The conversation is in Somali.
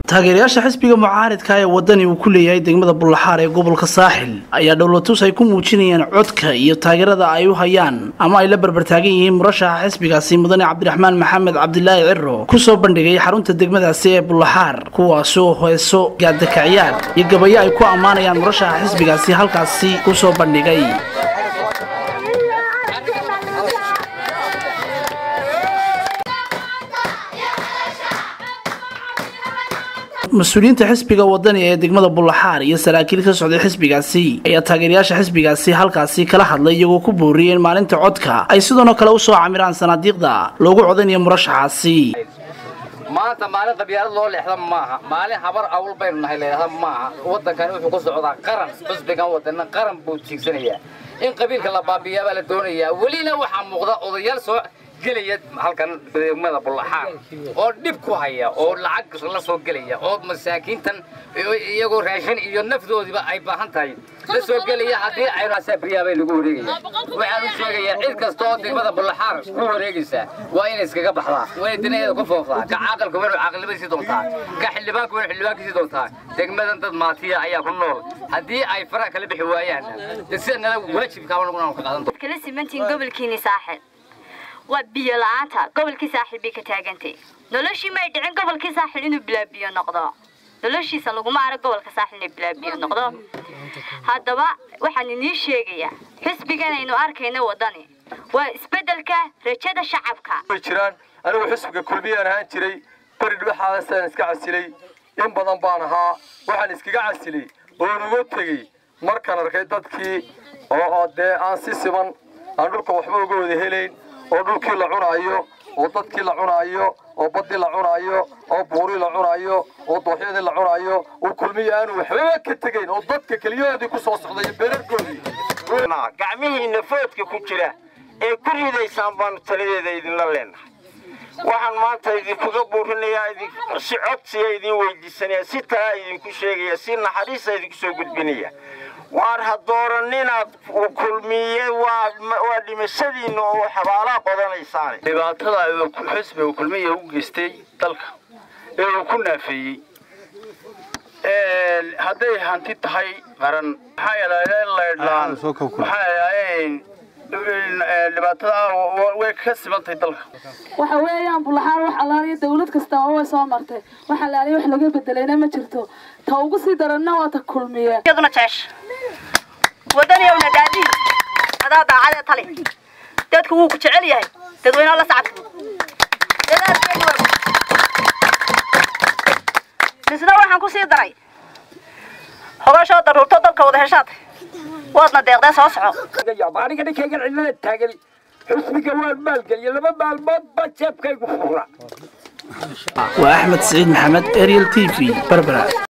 taageerayaasha xisbiga mucaaridka ee wadani uu ku leeyahay degmada bullaxaar ee gobolka saaxil ayaa dhowlatus ay ku muujinayaan codka iyo taageerada ay u hayaan ama ay la barbartaagan yihiin murashaxa xisbigaasi mudane cabdiraxmaan maxamed cabdilaahi ciro kusoo bandhigay xarunta degmadaasi ee bullaxaar kuwaasoo heeso gaadakaciyaar iyo gabayo ay ku ammaanayaan murashaxa xisbigaasi halkaasi kusoo bandhigay mas-uuliyiinta xisbiga wadani ee degmada bullaxaar iyo saraakiil ka socday xisbigaasi ayaa taageerayaasha xisbigaasi halkaasi kala hadlay iyagoo ku booriyey in maalinta codka ay sidoonoo kale usoo camiraan sanaadiiqda loogu codanayo murashaxaasi maanta maalin qabyaalad loo leexda maaha maalin habar awl baynu nahay leexda maaha waddankani wuxuu ku socdaa qaran xusbigan wadana qaran buu jiigsanayaa in qabiilka la baabiyaa baa la doonayaa welina waxaa muuqda odayaal soo gelaya halkan degmada bullaxaar oo dhib ku haya oo lacag la soo gelaya oo masaakiintan iyagoo raashin iyo nafdoodiiba ay baahan tahay la soo gelaya haddii aynu asaabriyaa bay lagu wareegaya waxaan u sheegayaa cid kasta oo degmada bullaxaar ku wareegaysa waa inay iskaga baxdaa waa inay dinaheeda ku fooftaa ka caaqilka waa inuu caaqilnimadiisii doontaa ka xildhibaanka waa inuu xildhibaankiisii doontaa degmadan dad maatiya ayaa ku nool haddii ay faraha kala bixi waayaan sida nala waajibkaaba naguna ka qaadan kala simantiin gobolkiini saaxil waa biyo la-aanta gobolkii saaxil bay ka taagantay noloshii may dhicin gobolkii saaxil inuu bilaabiyo noqdo noloshiisa laguma arag gobolka saaxil inay bilaabiyo noqdo haddaba waxaan inii sheegayaa xisbigan aynu arkayno wadani waa isbeddelka rajada shacabka way jiraan anigu xisbiga kulmiyaan ahaan jiray beri dhaxaasaan iska casilay in badan baan ahaa waxaan iskaga casilay oon uga tegey markaan arkay dadkii oo dee aan si siman aan dhulka waxba uga wada helayn oo dhulkii la cunaayo oo dadkii la cunaayo oo baddii la cunaayo oo buurii la cunaayo oo dooxyadii la cunaayo oo kulmiya aanu waxbaba ka tegayn oo dadka keliyahoodii ku soo socday beerarkoodii gacmihiinna foodka ku jira ee ku ridaysaan baanu taladeeda idinla leenahay waxaan maanta idinkuga buurinayaa si codsiya idin weydiisanaya si talaa idinku sheegaya si naxariisa idinku soo gudbinaya waar ha dooraninaad kulmiye waa dhimashadiinna oo xabaalaa qodanaysaane dhibaatada xisbiga kulmiya u geystay dalka ee uu ku naafeeyey hadday hanti tahay qaran maxaa yeelaayeen laydhaan maxaa yeelaayeen dhibaatada way ka simantahay dalka waxa weeyaan bulaxaar wax allaaliya dawlad kasta oo way soo martay wax allaaliya wax laga bedelayna ma jirto ta ugu sii daranna waa ta kulmiye iyaduna jeesh wadaniyowna daadihi adaa daacadee tali dadku wuu ku jecel yahay dadweynaha la sacabka dadaalkeedu waa misna waxaan ku sii daray hogashoo daruurto dalka wada heshaad waadna deeqdee soo soco aniga ninkaygan cidlada taagan xusbiga waan maalgeliya laba maalmood ba jeebkaygu fura waa axmed siciid maxamed ariel t v berbera